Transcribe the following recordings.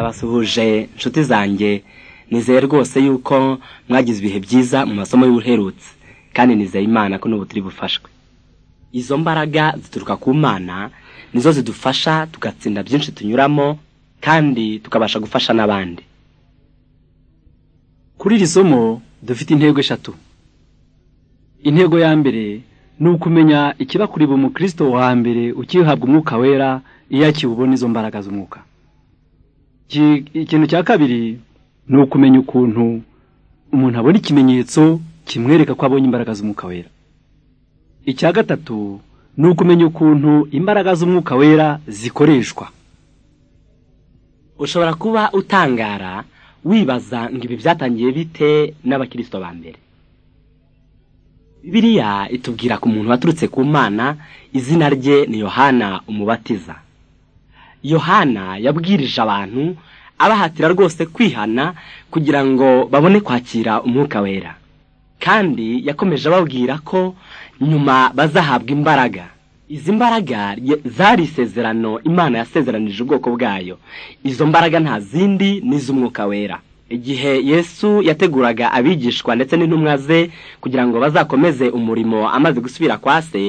ndabasuhuje nshuti zanjye nizeye rwose yuko mwagize ibihe byiza mu masomo y'ubuherutse kandi nizeye imana ko n'ubu turi bufashwe izo mbaraga zituruka ku mana nizo zidufasha tugatsinda byinshi tunyuramo kandi tukabasha gufasha n'abandi kuri iri somo dufite intego eshatu intego ya mbere ni ukumenya ikibakuriba umukristo wa mbere ukihabwa umwuka wera iyo akiwubona izo mbaraga z'umwuka Iki- ikintu cya kabiri ni ukumenya ukuntu umuntu abona ikimenyetso kimwereka ko abonye imbaraga z'umwuka wera icya gatatu ni ukumenya ukuntu imbaraga z'umwuka wera zikoreshwa ushobora kuba utangara wibaza ngo ibi byatangiye bite n'abakirisito ba mbere biriya itubwira ku muntu waturutse ku mana izina rye ni yohana umubatiza yohana yabwirije abantu abahatira rwose kwihana kugira ngo babone kwakira umwuka wera kandi yakomeje ababwira ko nyuma bazahabwa imbaraga izi mbaraga ye- zari isezerano imana yasezeranije ubwoko bwayo izo mbaraga nta zindi ni iz'umwuka wera igihe yesu yateguraga abigishwa ndetse n'intumwa ze kugira ngo bazakomeze umurimo amaze gusubira kwa se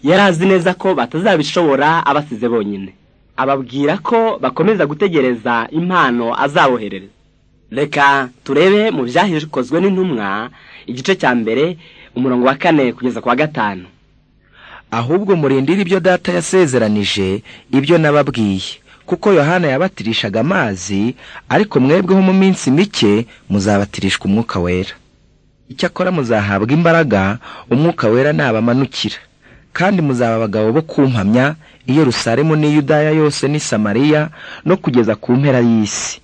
yari azi neza ko batazabishobora abasize bonyine ababwira ko bakomeza gutegereza impano azaboherereza reka turebe mu byahikozwe n'intumwa igice cya mbere umurongo wa kane kugeza ku wa gatanu ahubwo murindire ibyo data yasezeranije ibyo nababwiye kuko yohana yabatirishaga amazi ariko mwebweho mu minsi mike muzabatirishwa umwuka wera icyakora muzahabwa imbaraga umwuka wera nabamanukira kandi muzaba abagabo bo kumpamya i yerusalemu n'iyudaya yose n'i samariya no kugeza ku mpera y'isi